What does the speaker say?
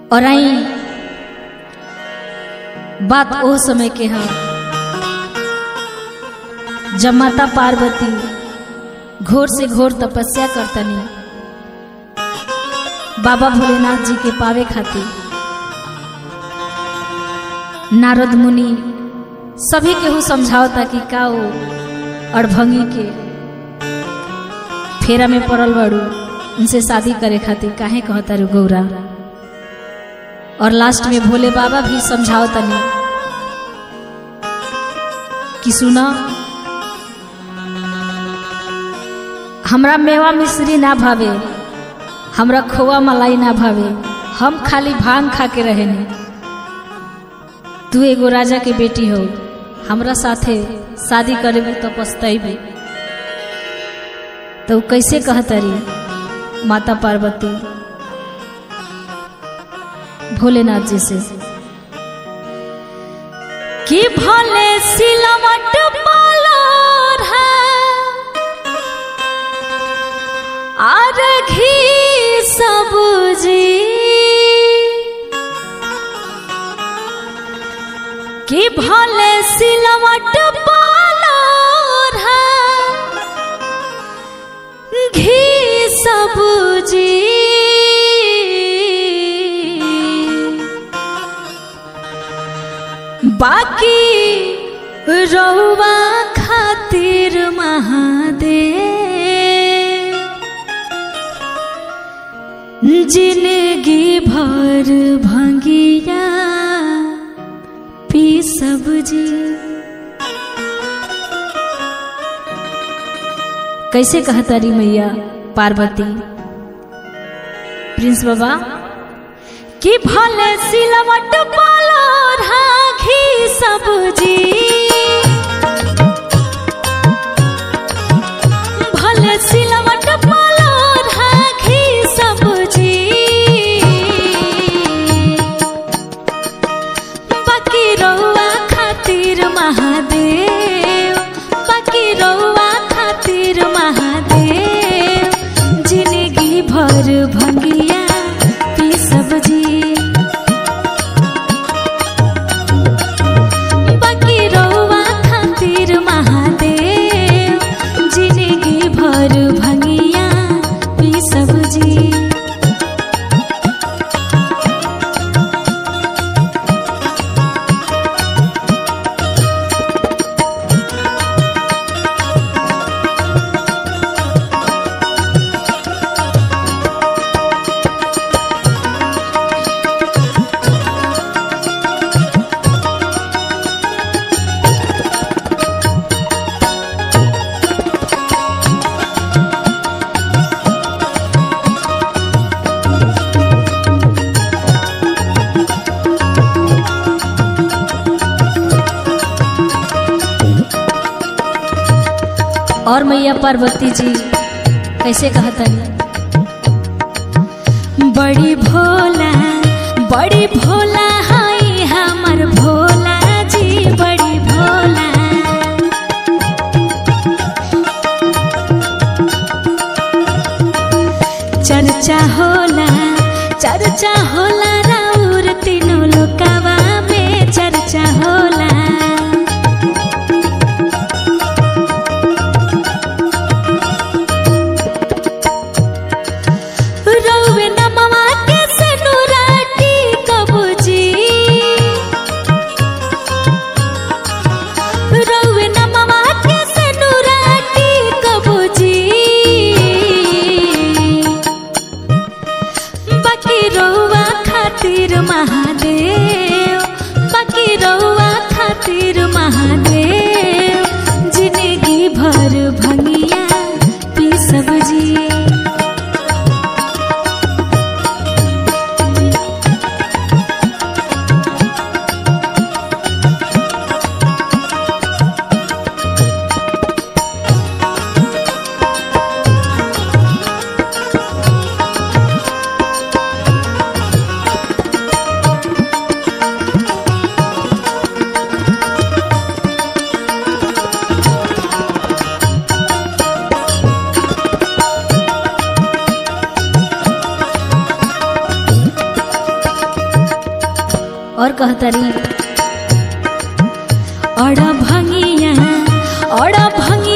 और आई बात ओ समय के हाँ जब माता पार्वती घोर से घोर तपस्या करतनी बाबा भोलेनाथ जी के पावे खातिर नारद मुनि सभी केहू समझावता कि का वो अड़भंगी के फेरा में पड़ल बड़ू उनसे शादी करे खातिर काहे कहता रू गौरा और लास्ट में भोले बाबा भी समझावतनी कि सुना हमरा मेवा मिश्री ना भावे हमरा खोआ मलाई ना भावे हम खाली भांग खा के रहेने तू एगो राजा के बेटी हो हमरा साथे शादी करेबू तो पछतैबे तो कैसे कहतरी माता पार्वती भोलेनाथ जी से कि भले सिलवट पालोर है आर घी सब्जी कि भले सिलवट पालोर है घी सब्जी बाकी रउआ खातिर महादेव जिंदगी भर भंगिया पी सब्जी कैसे कहता री मैया पार्वती प्रिंस बाबा कि भले सिलवट पालो राखी सब्जी भले सिलवट पालो राखी सब्जी बाकी रउआ खातिर महादेव बाकी रउआ खातिर महादेव जिंदगी भर भंगिया पी सब्जी बाकी रउआ खातिर महादेव जिंदगी भर भंगिया पी सब्जी और मैया पार्वती जी कैसे कहतनी बड़ी भोला बड़ी भोला हाई हमर भोला जी बड़ी भोला चर्चा होला चर्चा होला राउर तीनों लोकवा में चर्चा होला रउवे नमवा के सनुराटी कबूजी रउवे नमवा के सनुराटी कबूजी बाकी रउआ खातिर महादेव बाकी रउआ खातिर महादेव जिंदगी भर भंगिया पी सब्जी और कहतरी अड़ा भंगिया अड़ा भंगिया